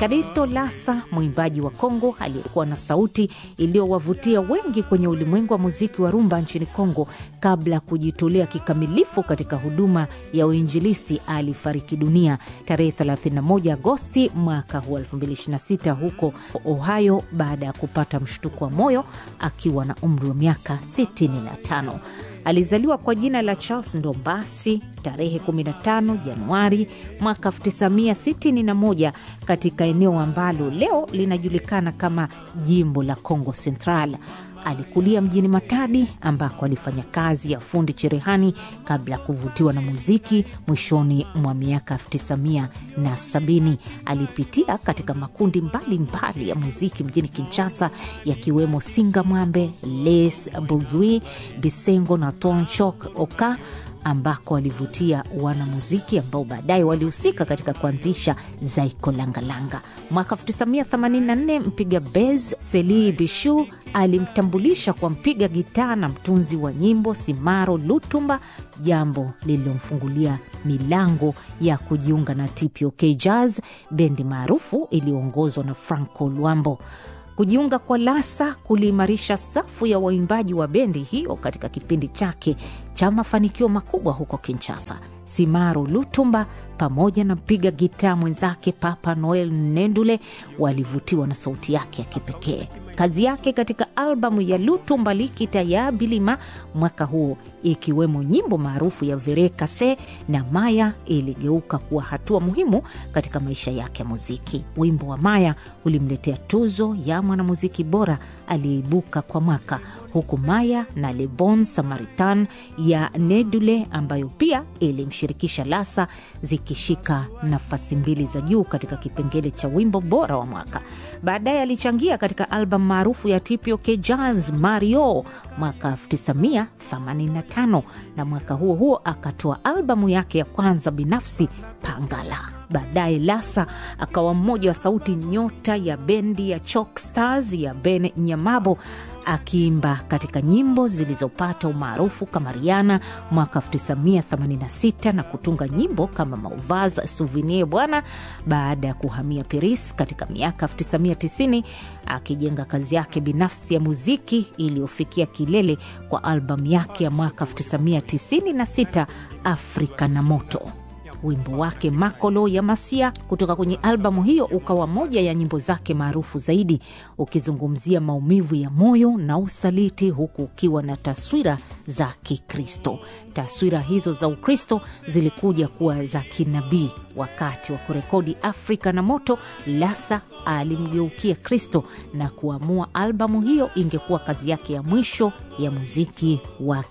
Kadito Lasa, mwimbaji wa Kongo aliyekuwa na sauti iliyowavutia wengi kwenye ulimwengu wa muziki wa rumba nchini Kongo kabla ya kujitolea kikamilifu katika huduma ya uinjilisti, alifariki dunia tarehe 31 Agosti mwaka huu 2026 huko Ohio baada ya kupata mshtuko wa moyo akiwa na umri wa miaka 65. Alizaliwa kwa jina la Charles Ndombasi tarehe 15 Januari mwaka 1961 katika eneo ambalo leo linajulikana kama jimbo la Congo Central. Alikulia mjini Matadi ambako alifanya kazi ya fundi cherehani kabla ya kuvutiwa na muziki. Mwishoni mwa miaka 1970 alipitia katika makundi mbalimbali mbali ya muziki mjini Kinshasa, yakiwemo Singa Mwambe, Les Bourgeois, Bisengo na Tonchok Oka ambako alivutia wanamuziki ambao baadaye walihusika katika kuanzisha Zaiko Langalanga. Mwaka 1984 mpiga bez Seli Bishu alimtambulisha kwa mpiga gitaa na mtunzi wa nyimbo Simaro Lutumba, jambo lililomfungulia milango ya kujiunga na TPOK Jazz, bendi maarufu iliyoongozwa na Franco Luambo. Kujiunga kwa Lasa kuliimarisha safu ya waimbaji wa bendi hiyo katika kipindi chake cha mafanikio makubwa huko Kinshasa. Simaro Lutumba pamoja na mpiga gitaa mwenzake Papa Noel Nendule walivutiwa na sauti yake ya kipekee. Kazi yake katika albamu ya Lutumba Likita ya Bilima mwaka huo, ikiwemo nyimbo maarufu ya Vere Kase na Maya, iligeuka kuwa hatua muhimu katika maisha yake ya muziki. Wimbo wa Maya ulimletea tuzo ya mwanamuziki bora aliyeibuka kwa mwaka, huku Maya na Le Bon Samaritan ya Nedule ambayo pia ilimshirikisha Lasa zikishika nafasi mbili za juu katika kipengele cha wimbo bora wa mwaka. Baadaye alichangia katika albamu maarufu ya TPOK Jazz Mario mwaka 1985 na mwaka huo huo akatoa albamu yake ya kwanza binafsi Pangala. Baadaye Lasa akawa mmoja wa sauti nyota ya bendi ya Chalk Stars ya Ben Nyamabo akiimba katika nyimbo zilizopata umaarufu kama Riana mwaka 1986 na kutunga nyimbo kama Mauvaz Souvenir bwana, baada ya kuhamia Paris katika miaka 1990 akijenga kazi yake binafsi ya muziki iliyofikia kilele kwa albamu yake ya mwaka 1996 Afrika na Moto. Wimbo wake Makolo ya Masia kutoka kwenye albamu hiyo ukawa moja ya nyimbo zake maarufu zaidi, ukizungumzia maumivu ya moyo na usaliti, huku ukiwa na taswira za Kikristo. Taswira hizo za Ukristo zilikuja kuwa za kinabii. Wakati wa kurekodi Afrika na Moto, Lasa alimgeukia Kristo na kuamua albamu hiyo ingekuwa kazi yake ya mwisho ya muziki wa